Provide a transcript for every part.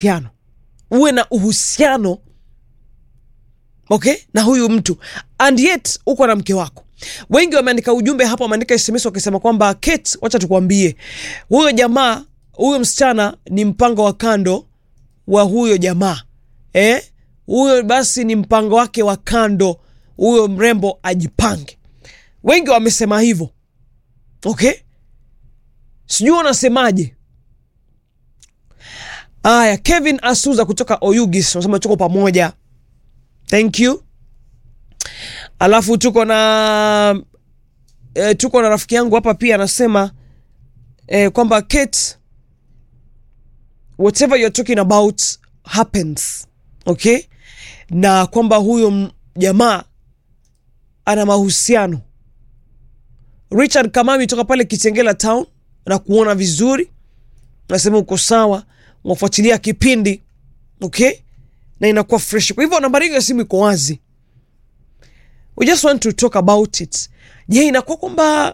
mahusiano uwe na uhusiano okay na huyu mtu and yet uko na mke wako wengi wameandika ujumbe hapa wameandika sms wakisema kwamba kate wacha tukwambie huyo jamaa huyo msichana ni mpango wa kando wa huyo jamaa eh? huyo basi ni mpango wake wa kando huyo mrembo ajipange wengi wamesema hivyo okay sijui wanasemaje aya kevin asuza kutoka oyugis unasema tuko pamoja thank you alafu tuko na e, tuko na rafiki yangu hapa pia anasema e, kwamba kate whatever you're talking about happens okay na kwamba huyo m- jamaa ana mahusiano richard kamami toka pale kitengela town na kuona vizuri nasema uko sawa unafuatilia kipindi okay na inakuwa fresh kwa hivyo nambari hiyo ya simu iko wazi we just want to talk about it je inakuwa kwamba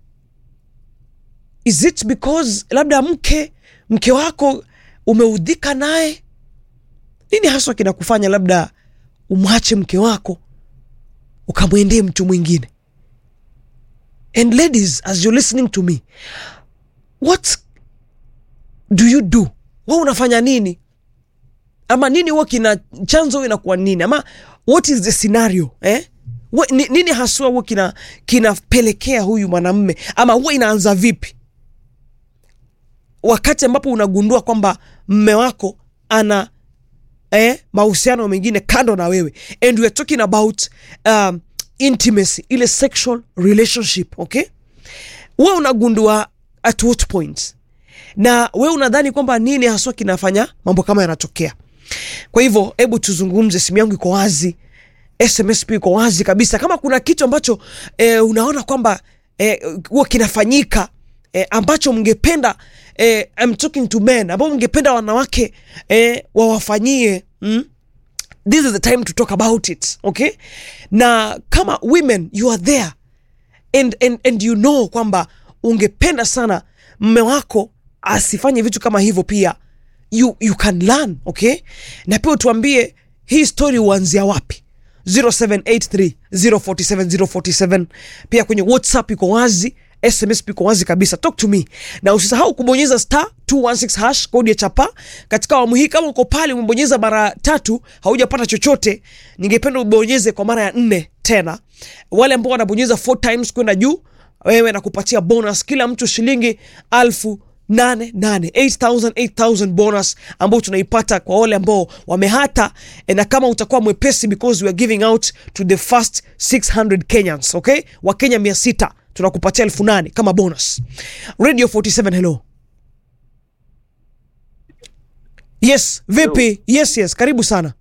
is it because labda mke mke wako umeudhika naye nini haswa kinakufanya labda umwache mke wako ukamwendee mtu mwingine and ladies as you're listening to me what do you do wa unafanya nini ama nini huwa kina chanzo inakuwa nini ama what is the scenario eh? Wa, ni, nini haswa huwa kina kinapelekea huyu mwanamme ama huwa inaanza vipi wakati ambapo unagundua kwamba mme wako ana eh, mahusiano mengine kando na wewe and we are talking about um, intimacy ile sexual relationship okay we unagundua at what point na we unadhani kwamba nini haswa kinafanya mambo kama yanatokea kwa hivyo hebu tuzungumze simu yangu iko wazi sms pia iko wazi kabisa kama kuna kitu ambacho eh, unaona kwamba eh, huwa kinafanyika eh, ambacho mngependa eh, I'm talking to men ambao mngependa wanawake eh, wawafanyie mm? this is the time to talk about it okay na kama women you are there and, and, and you know kwamba ungependa sana mme wako asifanye vitu kama hivyo pia you, you can learn okay na pia utuambie hii story huanzia wapi 0783 047 047 pia kwenye whatsapp iko wazi sms iko wazi kabisa talk to me na usisahau kubonyeza star 216 hash kodi ya chapa katika awamu hii kama uko pale umebonyeza mara tatu haujapata chochote ningependa ubonyeze kwa mara ya nne tena wale ambao wanabonyeza four times kwenda juu wewe nakupatia bonus kila mtu shilingi alfu nane nane 8000 8000 bonus ambao tunaipata kwa wale ambao wamehata eh, na kama utakuwa mwepesi because we are giving out to the first 600 kenyans okay wakenya 600 tunakupatia elfu nane kama bonus radio 47 hello yes vipi yes yes karibu sana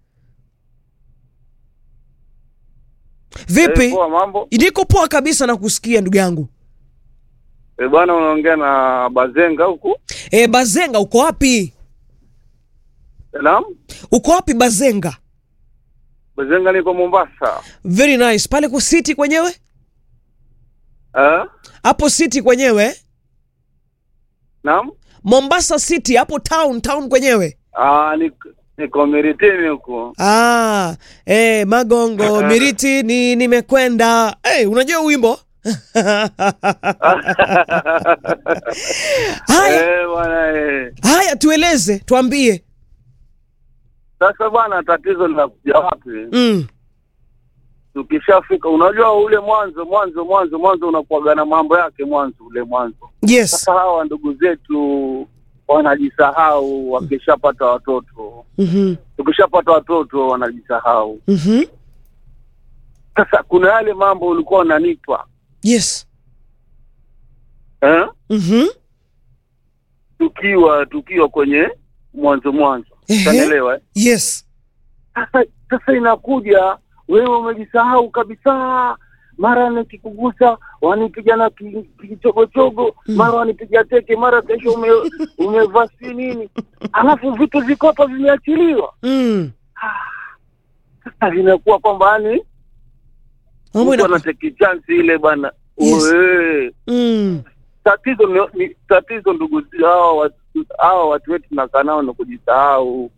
vipi Eh, poa mambo. niko poa kabisa na kusikia ndugu yangu Eh, bwana unaongea na Bazenga huku. e, bazenga uko wapi Naam. uko wapi bazenga Bazenga niko Mombasa. very nice pale ku city kwenyewe Eh? hapo city kwenyewe Naam. mombasa city hapo town town kwenyewe Ah, niko niko Miritini huku. ah, eh, magongo miriti ni nimekwenda hey, unajua huu wimbo haya Eh, bwana eh. haya tueleze tuambie Sasa bwana tatizo linakuja wapi? mm. Tukishafika unajua ule mwanzo mwanzo mwanzo mwanzo unakuwaga na mambo yake mwanzo ule mwanzo. yes Sasa hawa ndugu zetu wanajisahau wakishapata watoto. mm-hmm. Tukishapata watoto wanajisahau. Mm-hmm. Sasa kuna yale mambo ulikuwa unanipa yes eh? mm-hmm. tukiwa tukiwa kwenye mwanzo mwanzo Ehe. utanielewa eh? yes sasa sasa inakuja wewe umejisahau kabisa mara nikikugusa wanipiga na ki- kichogochogo mara wanipiga teke mara kesho ume, umevaa si nini alafu vitu viko hapa vimeachiliwa mm. sasa vinakuwa kwamba yani Mambo mtu inakuwa- anateki chansi ile bana Yes. Oe. mm. tatizo ni, ni tatizo ndugu hawa watu hawa watu wetu tunakaa nao ni kujisahau